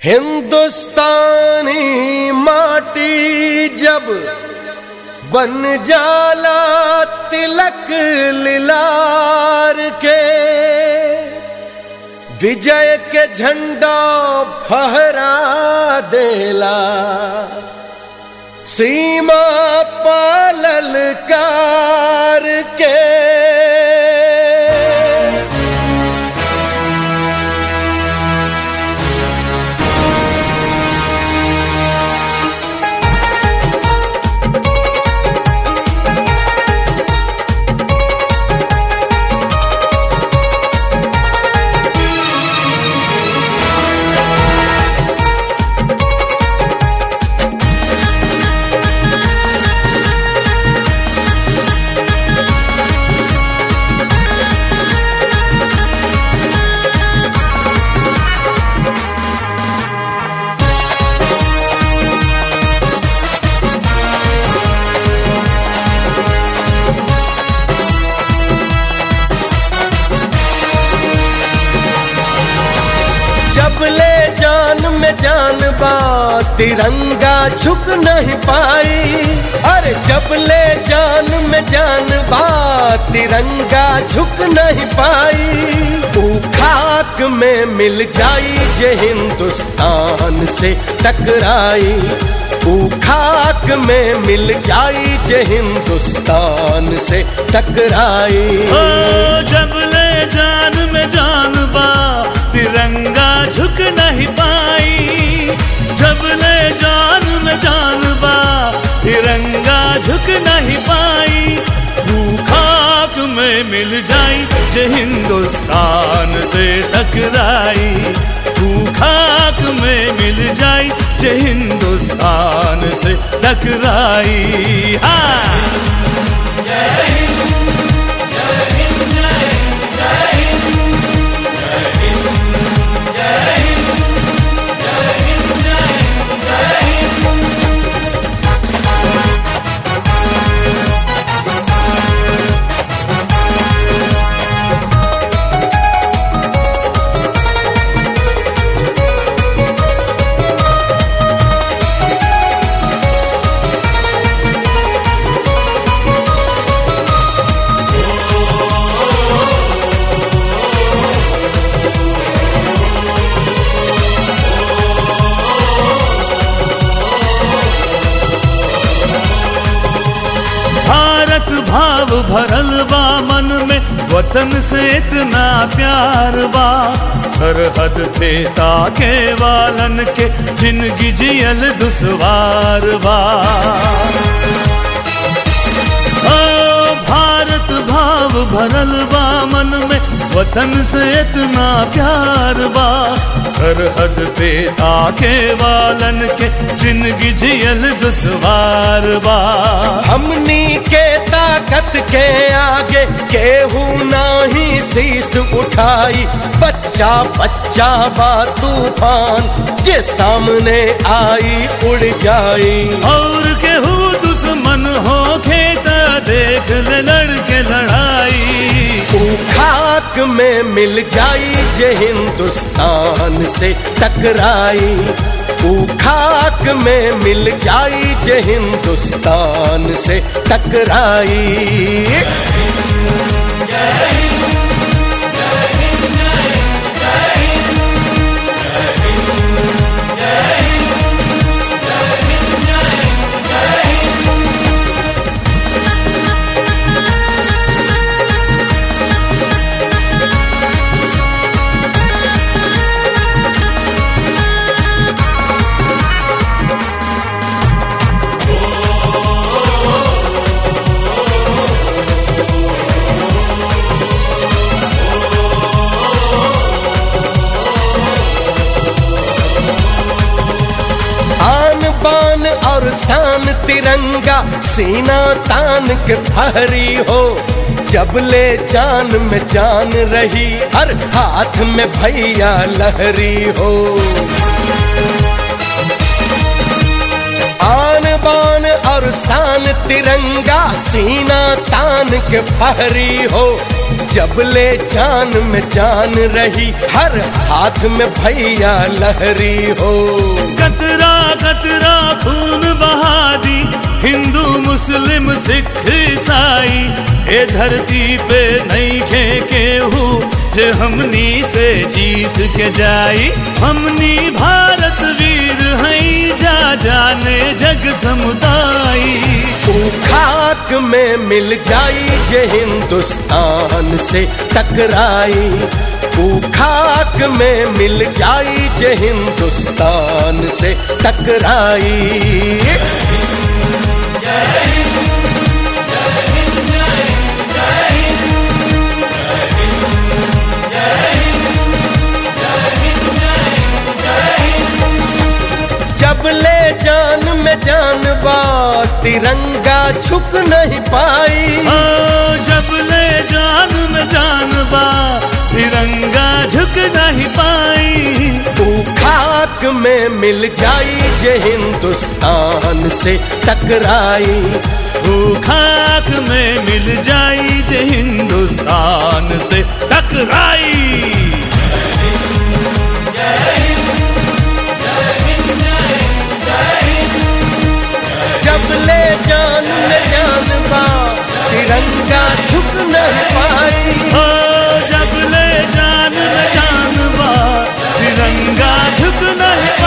हिंदुस्तानी माटी जब बन जाला तिलक लिलार के विजय के झंडा फहरा देला सीमा पालल कार के जब ले जान में जान बा तिरंगा झुक नहीं पाई अरे जब ले जान में जान बा तिरंगा झुक नहीं पाई तू खाक में मिल जाई जे हिंदुस्तान से टकराई तू खाक में मिल जाई जे हिंदुस्तान से टकराई ओ जब ले जान में जान बा तिरंगा झुक नहीं पाई जब ले जान में जान बा तिरंगा झुक नहीं पाई तू खाक में मिल जाई जे हिंदुस्तान से टकराई तू खाक में मिल जाई जे हिंदुस्तान से टकराई हाँ भारत भाव भरल बा मन में वतन से इतना प्यार बा सरहद थे ताके वालन के जिंदगी जियल दुश्वार बा ओ भारत भाव भरल बा मन में वतन से इतना प्यार बा सरहद पे आके वालन के जिंदगी जियल दुश्वार बा हमनी के ताकत के आगे केहू नाही शीस उठाई बच्चा बच्चा बा तूफान जे सामने आई उड़ जाई और केहू दुश्मन हो खेता देख ले लड़के लड़ाई तू खाक में मिल जाई जे हिंदुस्तान से टकराई तू खाक में मिल जाई जे हिंदुस्तान से टकराई आन बान और शान तिरंगा सीना तान के फहरी हो जब ले जान में जान रही हर हाथ में भैया लहरी हो आन बान और और शान तिरंगा सीना तान के फहरी हो जब ले जान में जान रही हर हाथ में भैया लहरी हो कतरा कतरा खून बहा दी हिंदू मुस्लिम सिख ईसाई ए धरती पे नहीं खे केहू जे हमनी से जीत के जाई हमनी भारत वीर हई जा जाने जग समुदाई तू खाक में मिल जाई जे हिंदुस्तान से टकराई तू खाक में मिल जाई जे हिंदुस्तान से टकराई जब ले जान में जान बा तिरंगा झुक नहीं पाई ओ जब ले जान में जान बा तिरंगा झुक नहीं पाई तू खाक में मिल जाई जे हिंदुस्तान से टकराई वो खाक में मिल जाई जे हिंदुस्तान से टकराई जब ले जान में जान बा तिरंगा झुक नहीं पाई ओ जब ले जान में जान बा तिरंगा झुक नहीं